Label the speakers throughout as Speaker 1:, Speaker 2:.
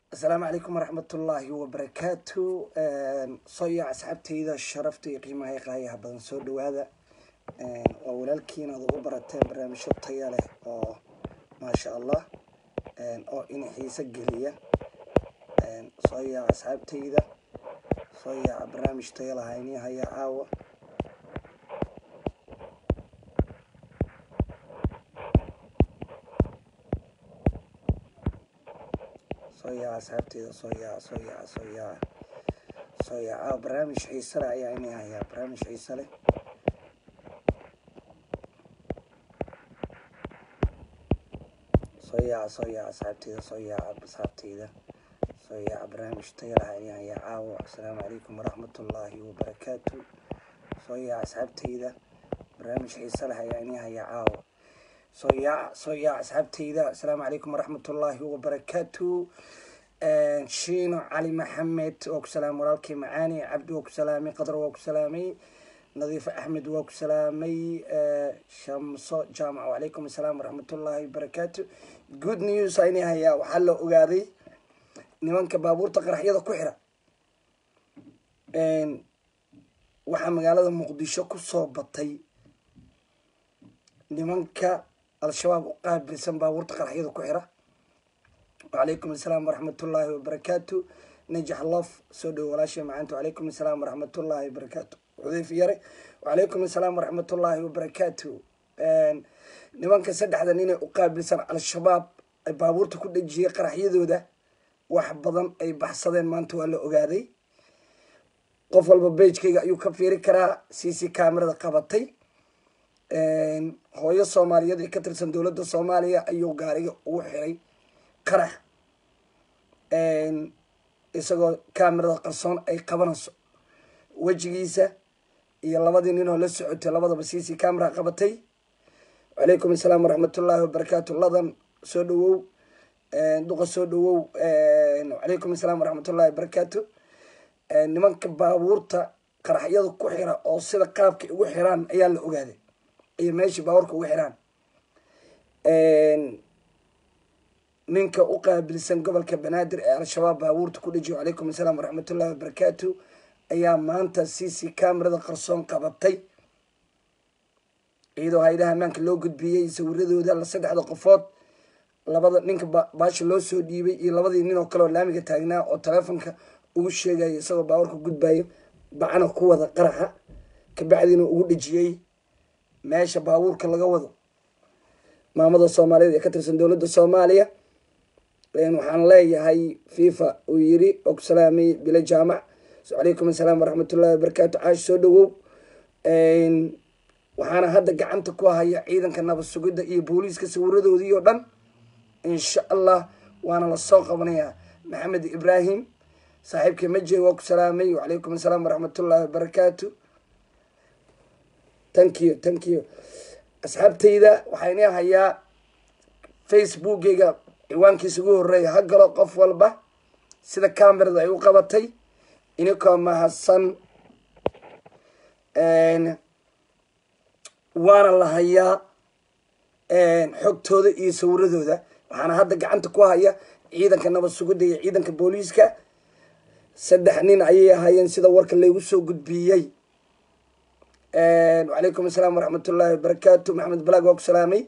Speaker 1: asalaamu calaykum waraxmatullaahi wabarakaatu soya asxaabteyda sharafta iyo qiimaha i qaayaha badan soo dhawaada waa walaalkiin aad ugu barateen barnaamijyo taya leh oo maasha allah oo ina xiise geliya soya asxaabteyda soya barnaamij taya laha ini haya caawa soya asxaabteyda soya soya soya soya caawa barnaamij xiise leh ayaa ini hayaa barnaamij xiise leh soya soya asxaabteyda soya asxaabteyda soya barnaamij taya laha ini hayaa caawa asalaamu calaykum waraxmatullaahi wabarakaatu soya asxaabteyda barnaamij xiise leh ayaa ini hayaa caawa soya soya asxaabteyda asalaamu calaykum waraxmatullaahi wabarakaatu shiino cali maxamed waa ku salaamay walaalkii macaani cabdi waa ku salaamay qadar waa ku salaamay nadiifo axmed waa ku salaamay shamso jaamac wacalaykum asalaam waraxmatullaahi wabarakaatu good news ayni hayaa waxaa la ogaaday nimanka baabuurta qaraxyada ku xira waxaa magaalada muqdisho kusoo batay nimanka al-shabaab u qaabilsan baabuurta qaraxyada ku xira wacalaykum asalaam waraxmatullaahi wabarakaatu najax lof soo dhowo walaashay macaanta wacalaykum asalaam waraxmatullaahi wabarakaatu xudeyf yare wacalaykum asalaam waraxmatullaahi wabarakaatu nimanka saddexda nin ee u qaabilsan al-shabaab ay baabuurta ku dhejiyay qaraxyadooda wax badan ay baxsadeen maanta waa la ogaaday qof walba beijkayga ayuu ka fiiri karaa c c camerada qabatay hooyo soomaaliyeed ee ka tirsan dowladda soomaaliya ayuu gaariga ugu xiray qarax isagoo camerada qarsoon ay qabanayso wejigiisa iyo labadii nin oo la socotay labadaba c c camera qabatay wacalaykum asalaam waraxmatullaahi wabarakaatu ladan soo dhawow duqa soo dhawow wacalaykum asalaam waraxmatullahi wabarakaatu nimanka baabuurta qaraxyada ku xira oo sida qaabka ugu xiraan ayaa la ogaaday iyo meeshii baabuurka ugu xiraan ninka u qaabilsan gobolka banaadir ee al-shabaab baabuurta ku dhejiyo wacalaykum asalaam waraxmatullahi wabarakaatu ayaa maanta c c camerada qarsoon qabatay iyadoo hay-adaha ammaanka loo gudbiyey sawiradooda la saddexda qofood labada ninka baasha loo soo dhiibay iyo labadii nin oo kale oo laamiga taagnaa oo taleefonka ugu sheegaya isagoo baabuurka gudbayo bacana ku wada qaraxa kabacdiina ugu dhejiyey meesha baabuurka laga wado maamada soomaaliyeed ee ka tirsan dowladda soomaaliya waxaan leeyahay fifa uu yiri oo ku salaamay bilo jaamac calaykum asalaam waraxmatullahi wabarakaatu caash soo dhawow waxaana hadda gacanta ku haya ciidanka nabad sugidda iyo booliiska sawiradoodii oo dhan insha allah waana lasoo qabanayaa maxamed ibraahim saaxiibkii maje waa ku salaamay wacalaykum asalaam waraxmatullahi wabarakaatu thank you thank you asxaabteyda waxayna hayaa facebookeyga ciwaankiisa ugu horeeya ha galo qof walba sida camerada ay u qabatay inikoo mahadsan waana la hayaa xogtooda iyo sawiradooda waxaana hadda gacanta ku haya ciidanka nabad sugidda iyo ciidanka booliiska saddex nin ayay ahaayeen sida warka laygu soo gudbiyey wacalaykum asalaam waraxmatullaahi wabarakaatu maxamed balag waa ku salaamay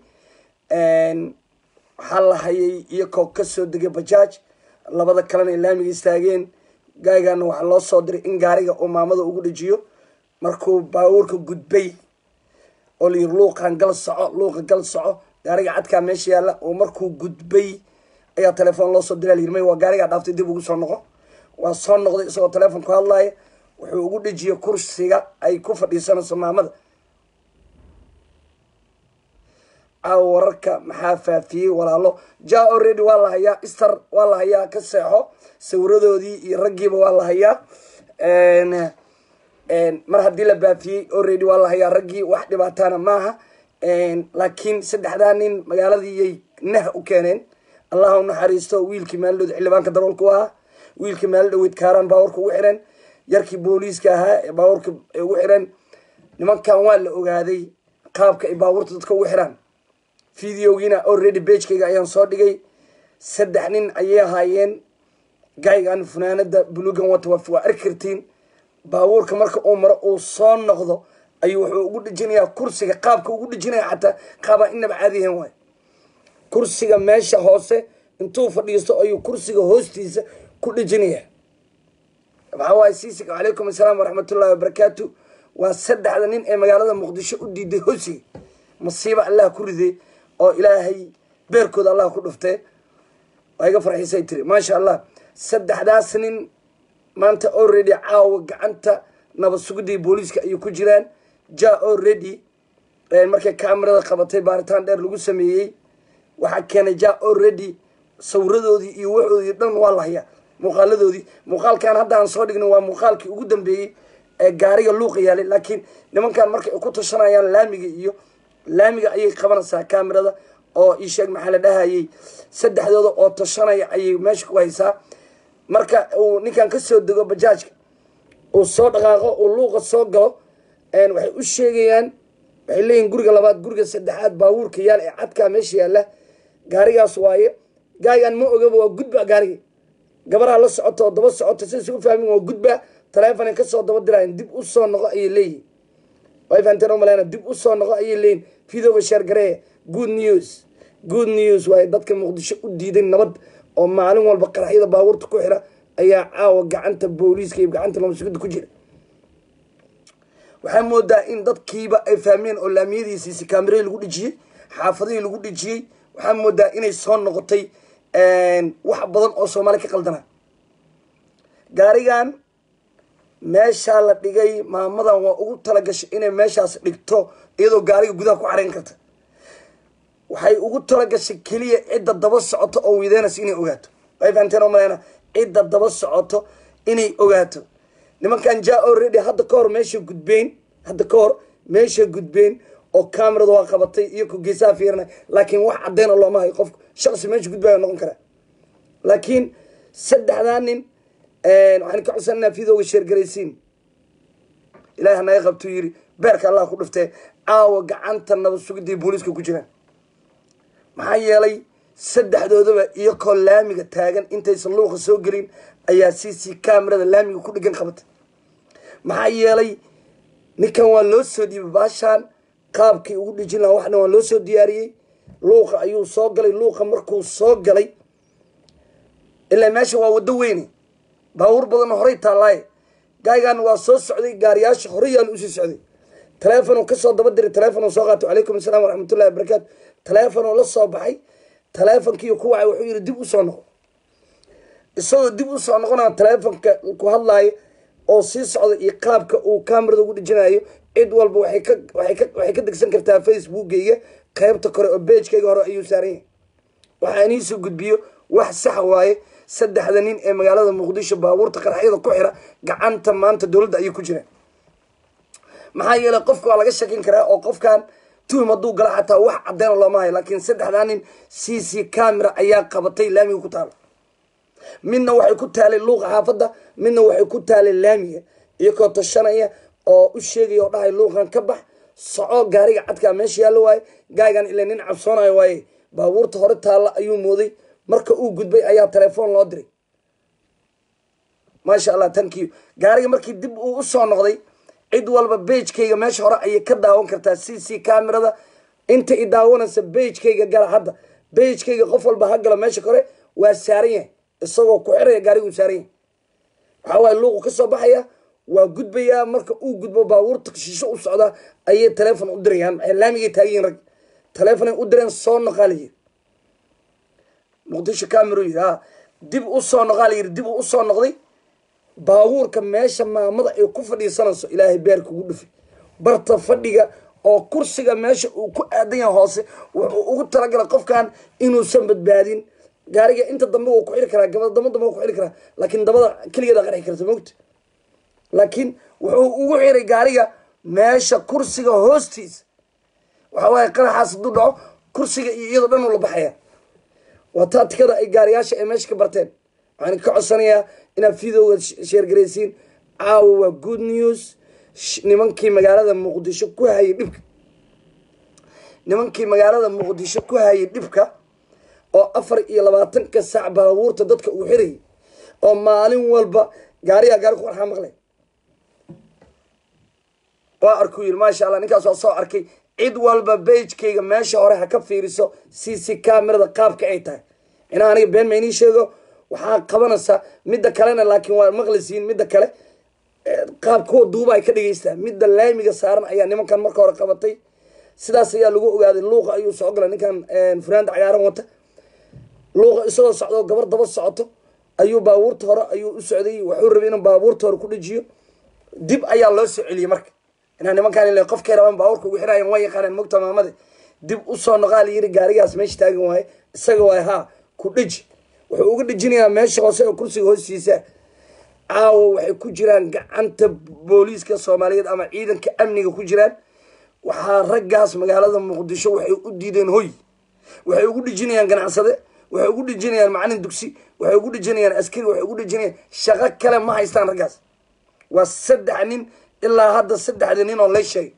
Speaker 1: waxaa la hayay iyakoo kasoo degay bajaaj labada kalena ay laamiga istaageen gaaygaana waxaa loo soo diray in gaariga uu maamada ugu dhejiyo markuu baabuurka gudbay oo layiri luuqan gal soco luuqa gal soco gaariga cadkaa meesha yaalla oo markuu gudbay ayaa telefoon loo soo diraa layiri may waa gaarigaa dhaaftay dib ugu soo noqo waa soo noqday isagoo telefoon ku hadlaaya wuxuu ugu dhejiyay kursiga ay ku fadhiisanayso maamada caawa wararka maxaa faafiyey walaalo ja already waa la hayaa ister waa la hayaa ka seexo sawiradoodii iyo raggiiba waa la hayaa mar haddii la baafiyey already waa la hayaa raggii wax dhibaataana maaha laakiin saddexdaa nin magaaladiiyay nah u keeneen allaha u naxariisto wiilkii maalidhood xildhibaanka daroolka u ahaa wiilkii maali dhaweyd kaaraan baawarka ugu xiran yarkii booliiska ahaa ee baabuurka ay ugu xireen nimankan waa la ogaaday qaabka ay baabuurta dadka ugu xiraan videogiina already bagekayga ayaan soo dhigay saddex nin ayay ahaayeen gaygan funaanada bulugan wata waa arki kartiin baabuurka marka uu maro uu soo noqdo ayuu wuxuu ugu dhejinayaa kursiga qaabka ugu dhejinaya xataa qaabaa inaba caadiyahan waay kursiga meesha hoose intuu fadhiisto ayuu kursiga hoostiisa ku dhejinayaa maxaa waaye siisig calaykum assalaam waraxmatullahi wabarakaatu waa saddexda nin ee magaalada muqdisho u diiday hosiga masiiba allah ku riday oo ilaahay beerkooda allah ku dhuftee waa iga farxiisay tiri maasha allah saddexdaas nin maanta already caawa gacanta nabad sugidii booliiska ayay ku jiraan ja already markay kamerada qabatay baaritaan dheer lagu sameeyey waxaa keenay ja already sawiradoodii iyo waxoodii dhan waa la hayaa muuqaaladoodii muuqaalkan hadda aan soo dhigno waa muuqaalkii ugu dambeeyey ee gaariga luuqa yaalay laakiin nimankan markay ku tashanayaan laamiga iyo laamiga ayay qabanaysaa kamerada oo isheeg maxaa la dhahayay saddexdooda oo tashanaya ayay meesha ku haysaa marka uu ninkan kasoo dego bajaajka uu soo dhaqaaqo uu luuqa soo galo waxay u sheegayaan waxay leeyihin guriga labaad guriga saddexaad baabuurka yaal ee cadkaa meesha yaalla gaarigaas waaye gaarigan ma ogaba waa gudba gaariga gabaraa la socota oo daba socota sidaysa u fahmin waa gudba taleefonay kasoo daba diraayan dib u soo noqo ayay leeyihin way fahanteen umaleyna dib u soo noqo ayay leeyihin videoga sheergaree good news good news waaye dadka muqdisho u diiday nabad oo maalin walba qaraxyada baabuurta ku xira ayaa caawa gacanta booliiska iyo gacanta nabadsugida ku jira waxaa moodaa in dadkiiba ay fahmeen oo laamiyadiisiisi kaamirahii lagu dhejiyey xaafadihii lagu dhejiyey waxaa moodaa inay soo noqotay wax badan oo soomaali ka qaldana gaarigan meeshaa la dhigay maamadan waa ugu talagashay inay meeshaas dhigto iyadoo gaariga gudaha ku xarayn karta waxay ugu talagashay keliya cidda daba socoto oo wideynaysa inay ogaato way fahanteen oo maleyna cidda daba socoto inay ogaato nimankan ja already hadda ka hor meesha gudbeyn hadda ka hor meesha gudbeyn oo camerada waa qabatay iyo ku geesaha fiirnay laakiin wax caddeyn oo looma hayo qofku shaqsi meesha gudbaya noqon karaa laakiin saddexdaa nin waxaan ka codsananaa videoga sheergaraysiin ilahi hanaga qabtuu yiri beerka allah ku dhiftee caawa gacanta nabad sugidii booliiska ku jiraan maxaa yeelay saddexdoodaba iyakoo laamiga taagan intaysan luuqa soo gelin ayaa c c camerada laamiga ku dhegan qabatay maxaa yeelay ninkan waa loo soo dhiibay baashaan qaabkii ugu dhijin lahaa waxna waa loo soo diyaariyey luuqa ayuu soo galay luuqa markuu soo galay ilaa meesha waa waddo weyne baabuur badan horey taallaaye gaaygan waa soo socday gaariyaasha horey yaal usii socday taleefonuu kasoo daba diray taleefonuu soo qaato calaykum asalaam waraxmatullahi wabarakaatu taleefonuu la soo baxay taleefonkiiyo ku wacay wuxuu yihi dib usoo noqo isagoo dib usoo noqonaa taleefonka ku hadlaayo oo sii socda iyo qaabka uu camerada ugu dhijinayo cid walba waxay ka waxay ka waxay ka degsan kartaa facebookgayga qaybta kore oo beejkayga hore ayuu saaran yahay waxaa iniisoo gudbiyo wax saxa waaye saddexda nin ee magaalada muqdisho baabuurta qaraxyada ku xira gacanta maanta dowladda ayay ku jiraan maxaa yeelay qofka waa laga shakin karaa oo qofkan tuhum hadduu gala xataa wax caddeena looma hayo laakiin saddexdaa nin c c camera ayaa qabatay laamiga ku taala midna waxay ku taalay luuqa xaafadda midna waxay ku taalay laamiga iyakoo tashanaya oo u sheegaya oo dhahay luuqan ka bax soco gaariga cadkaa meesha yaallo waaye gaaygan ilaa nin cabsoonayo waaye baabuurta hore taalla ayuu mooday marka uu gudbay ayaa telefoon loo diray maasha allah tankiyo gaariga markii dib uu usoo noqday cid walba beijkayga meesha hore ayay ka daawan kartaa c c camerada inta i daawanaysa beijkayga gala hadda beijkayga qof walba ha gala meesha kore waa saaran yahay isagoo ku xiraya gaariguu saaran yahay waxaa waaye luuqu kasoo baxaya waa gudbayaa marka uu gudbo baabuurta shisho u socdaa ayay telefon u dirayaan maxay laamigay taagiyiin rag telefonay u direen soo noqaa la yiri muqdisho camero yiri ha dib u soo noqaa la yiri dib uu usoo noqday baabuurka meesha maamada ay ku fadhiisanayso ilaahay beerka ugu dhufi barta fadhiga oo kursiga meesha uu ku aadan yahay hoose wuxuu ugu talagalay qofkan inuusan badbaadin gaariga inta dambe wuu ku xiri karaa gabada damba dambe wuu ku xiri karaa laakiin dabada keligeeda qarxi karta mogta laakiin wuxuu ugu xiray gaariga meesha kursiga hoostiisa waxa waaye qaraxaas hadduu dhaco kursiga iyo iyadoo dhan uu la baxaya waa taatikada ay gaariyaasha ay meesha ka barteen waxaan ka codsanayaa inaad videoga sheergaraysiin caawa waa good news nimankii magaalada muqdisho ku hayay dhibka nimankii magaalada muqdisho ku hayay dhibka oo afar iyo labaatanka saac baabuurta dadka uu xirayay oo maalin walba gaariyaa gaari ku qarxaa maqlay waa arkuu yiri maasha allah ninkaas waa soo arkay cid walba bagekayga meesha hore ha ka fiiriso c c camerada qaabka ay tahay inaa aniga been ma inii sheego waxaa qabanaysaa midda kalena laakiin waa maqlisiin midda kale qaab kuwa duuba ay ka dhegeystaa midda laamiga saaran ayaa nimankan marka hore qabatay sidaas ayaa lagu ogaaday luuqa ayuu soo galay ninkan furaanda cagaaran wata luuqa isagoo socdo gabar daba socoto ayuu baabuurta hore ayuu u socday wuxuu rabay inuu baabuurta hore ku dhejiyo dib ayaa loo soo celiyey marka inaa nimankaan ile qofkay rabaan baabuurka ugu xiraayan waa yaqaaneen mogta maamade dib usoo noqaa la yiri gaarigaas meesha taagan waaye isaga waay haa ku dheji wuxuu uga dhejinayaa meesha hoose oo kursiga hoostiisa caawa waxay ku jiraan gacanta booliiska soomaaliyeed ama ciidanka amniga ku jiraan waxaa raggaas magaalada muqdisho waxay u diideen hoy waxay ugu dhejinayaan ganacsade waxay ugu dhejinayaan macalin dugsi waxay ugu dhejinayaan askari waxay ugu dhejinayaan shaqo kale ma haystaan raggaas waa saddex nin ilaa hadda saddexda nin oo lay sheegay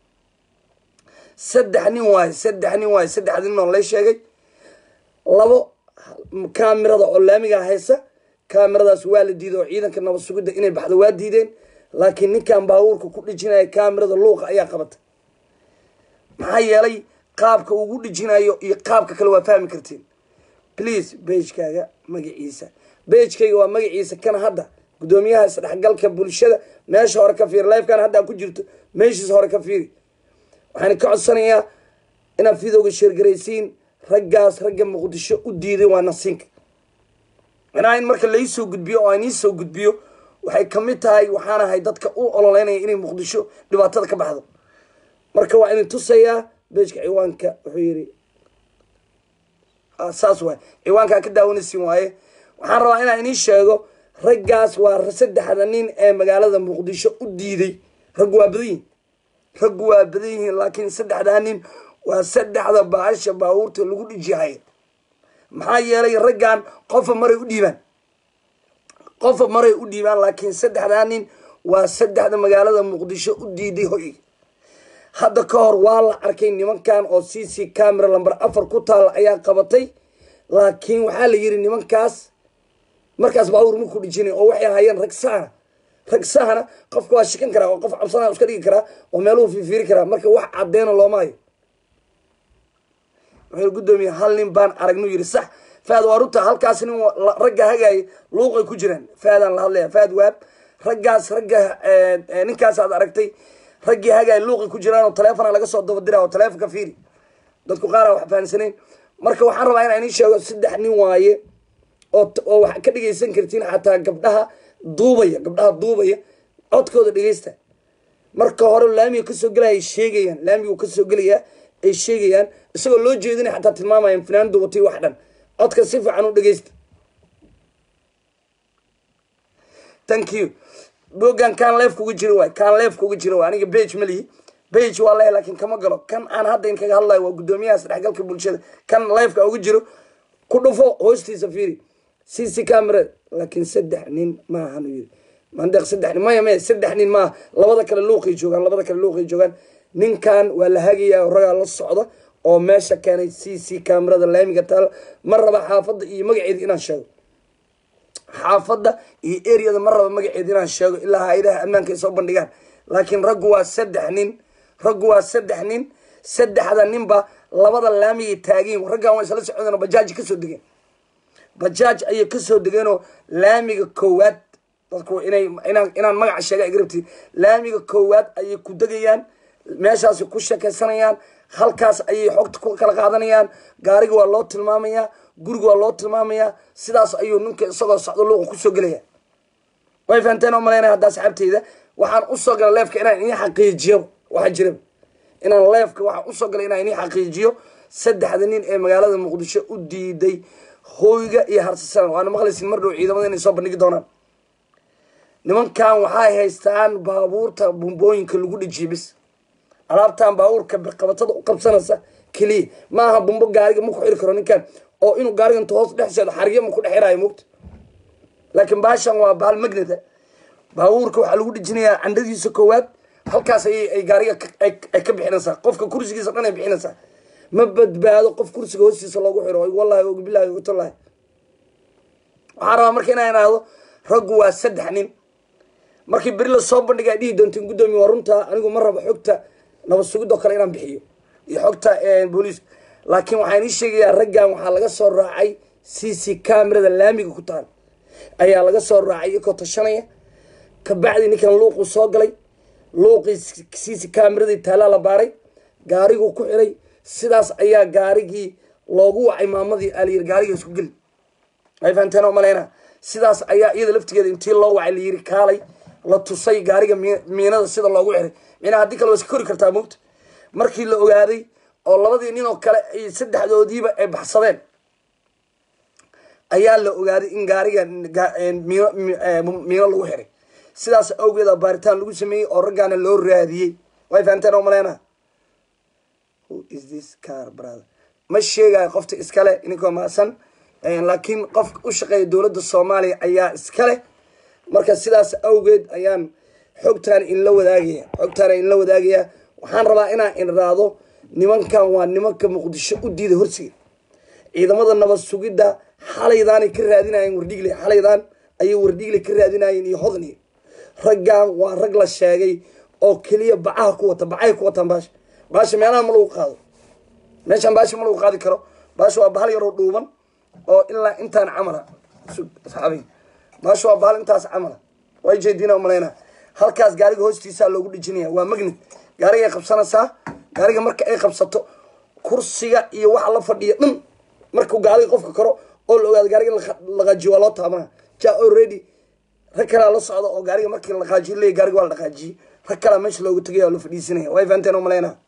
Speaker 1: saddex nin waaye saddex nin waaye saddexda nin oo lay sheegay labo kaamirada oo laamiga haysa kaamiradaas waa la diiday oo ciidanka nabad sugidda inay baxdo waa diideen laakiin ninkan baabuurka ku dhejinaya kaamirada luuqa ayaa qabatay maxaa yeelay qaabka ugu dhejinayo iyo qaabka kale waa fahmi kartiin please bagekaaga magaciisa bagekayga waa magaciisa kan hadda guddoomiyaha isdhexgalka bulshada meesha hore ka fiiri lifekan hadda ku jirto meeshiisa hore ka fiiri waxaan ka codsanayaa inaad videoga sheergaraysiin raggaas ragga muqdisho u diiday waa nasiinka inaa in marka laisoo gudbiyo oo aan iisoo gudbiyo waxay kamid tahay waxaan ahay dadka u ololeynaya inay muqdisho dhibaatada ka baxdo marka waa idin tusayaa beejka ciwaanka wuxuu yidhi saas waay ciwaankaa ka daawanaysin waaye waxaan rabaa inaan inii sheego raggaas waa saddexda nin ee magaalada muqdisho u diiday raggu waa badan yihin raggu waa badan yihiin laakiin saddexdaa nin waa saddexda baasha baabuurta lagu dhijihaya maxaa yeelay raggan qofa maray u dhiibaan qofa maray u dhiibaan laakiin saddexdaa nin waa saddexda magaalada muqdisho u diiday hoy hadda ka hor waa la arkay nimankan oo c c camera lamber afar ku taala ayaa qabatay laakiin waxaa la yidhi nimankaas markaas baabuur maku dhijinay oo waxay ahaayeen rag sahana rag sahana qofka waa shikan karaa oo qof cabsanaa iska dhigi karaa oo meeluhu fiifiiri karaa marka wax caddeena looma hayo wuxuu guddoomiye hal nin baan aragnu yidhi sax faad waa runta halkaas nin ragga hagaaya luuqay ku jiraan faadaan la hadlaya faad waab raggaas ragga ninkaas aad aragtay raggii hagaaya luuqay ku jiraan oo taleefona laga soo dabadira oo taleefonka fiiri dadku qaara wax fahansanayn marka waxaan rabaa inaan inii sheego saddex nin waaye oo oo waxaa ka dhegaysan kartiin xataa gabdhaha duubaya gabdhaha duubaya codkooda dhegaysta marka hore laamiga kasoo gelaya sheegayaan laamigu kasoo gelayaa ay sheegayaan isagoo loo jeedinay xataa tilmaamayaan fanaanadu watay wax dhan codka si fiican u dhegaysta thank you bogan kaan leef kuga jiro waay kaan leef kuga jiro waay aniga bage ma lihi bage waa leeyahay laakiin kama galo kan aan hadda in kaga hadlayo waa guddoomiyaha isdhexgalka bulshada kan leefka uga jiro ku dhufo hoostiisa fiiri c c camera laakiin saddex nin maahan yiri mandeeq saddex nin maya maya saddex nin maaha labada kale luuqay joogaan labada kale luuqay joogaan ninkan waa la hagayaa ragaa la socda oo meesha keenay c c camerada laamiga taal ma raba xaafadda iyo magaceeda inaan sheego xaafadda iyo areada ma raba magaceeda inaan sheego ilaa hay-adaha ammaanka ay soo bandhigaan laakiin raggu waa saddex nin raggu waa saddex nin saddexda ninba labada laamigay taageen raggan waa isla socdeen oo bajaaji kasoo degeen bajaaj ayay kasoo degeenoo laamiga koowaad dadku inay inaan inaan magaca sheega agrabti laamiga koowaad ayay ku degayaan meeshaasi ku sheekaysanayaan halkaas ayay xogta ku kala qaadanayaan gaariga waa loo tilmaamayaa guriga waa loo tilmaamayaa sidaas ayuu ninka isagoo socdo luuqa kusoo gelaya way fahanteen oo malaynaya hadda asxaabteyda waxaan usoo galay leefka inaan inii xaqiijiyo waxaa jiraba inaan leefka waxaan usoo galay inaan inii xaqiijiyo saddexda nin ee magaalada muqdisho u diiday hooyga iyo harsasan waana maqlaysin mar dhow ciidamada inay soo bandhigi doonaan nimankan waxay haystaan baabuurta bumbooyinka lagu dhijiyo bis alaabtan baabuurka qabatada u qabsanaysa keliya maaha bumbo gaariga ma ku xiri karo ninkan oo inuu gaariga inta hoos dhex seedo xarigyo ma ku dhex xiraayo mogta laakiin baashan waa bahal magneta baabuurka waxaa lagu dhijinayaa candhadiisa koowaad halkaas ayay ay gaariga ay ka bixinaysaa qofka kursigiisa dhan ay bixinaysaa ma badbaado qof kursiga hoostiisa loogu xiro wallahi og bilahi ogtolahi waxaan rabaa marka inaan idhaahdo raggu waa saddex nin markii beri lasoo bandhigaa dhihi doonteen guddoomiye waa runtaa anigu ma rabo xogta nabad sugidoo kale inaan bixiyo iyo xogta booliis laakiin waxaan ii sheegayaa raggan waxaa laga soo raacay c c camerada laamiga ku taal ayaa laga soo raacay iyakoo tashanaya kabacdi ninkan luuquu soo galay luuqii c c cameradii taalaa la baaray gaariguu ku xiray sidaas ayaa gaarigii loogu wacay maamadii alayiri gaariga isku geli ay fahanteen oo maleyna sidaas ayaa iyada laftigeeda intii loo wacay layiri kaalay la tusay gaariga miinada sida loogu xiray mina haddii kale waa iska kori kartaa mogta markii la ogaaday oo labadii nin oo kale ay saddexdoodiiba ay baxsadeen ayaa la ogaaday in gaariga miino miino lagu xiray sidaas awgeeda baaritaan lagu sameeyey oo raggaana loo raadiyey way fahanteen oo maleyna who is this car brother ma sheegayo qofta iskale ininkoo maasan laakiin qofka u shaqeeya dowladda soomaaliya ayaa iskale marka sidaas awgeed ayaan xogtaan inla wadaagaya xogtaana inla wadaagaya waxaan rabaa inaan inraado nimankan waa nimanka muqdisho u diida horsiga ciidamada nabad sugidda xalaydaanay ka raadinayeen wardhigle xalaydaan ayay wardhigle ka raadinayeen iyo hodniyo raggan waa rag la sheegay oo keliya bacaha ku wata bacahay ku wataan baasha baasha meelaha ma lagu qaado meeshaan baasha ma lagu qaadi karo baasha waa bahal yaroo dhuuban oo ilaa intaan camala asxaabi baasha waa bahal intaas camala way jeediina umaleyna halkaas gaariga hoostiisaa loogu dhijinaya waa magnet gaariga ay qabsanaysaa gaariga marka ay qabsato kursiga iyo waxa la fadhiya dhan markuu gaariga qofka karo oo la ogaado gaariga laqaajiyo waa loo taabana ja already rag kalaa la socda oo gaariga markii laqaajiyo leey gaariga waa la dhaqaajiyey rag kalaa meesha loogu tegaya oo la fadhiisinaya way fahanteen umaleyna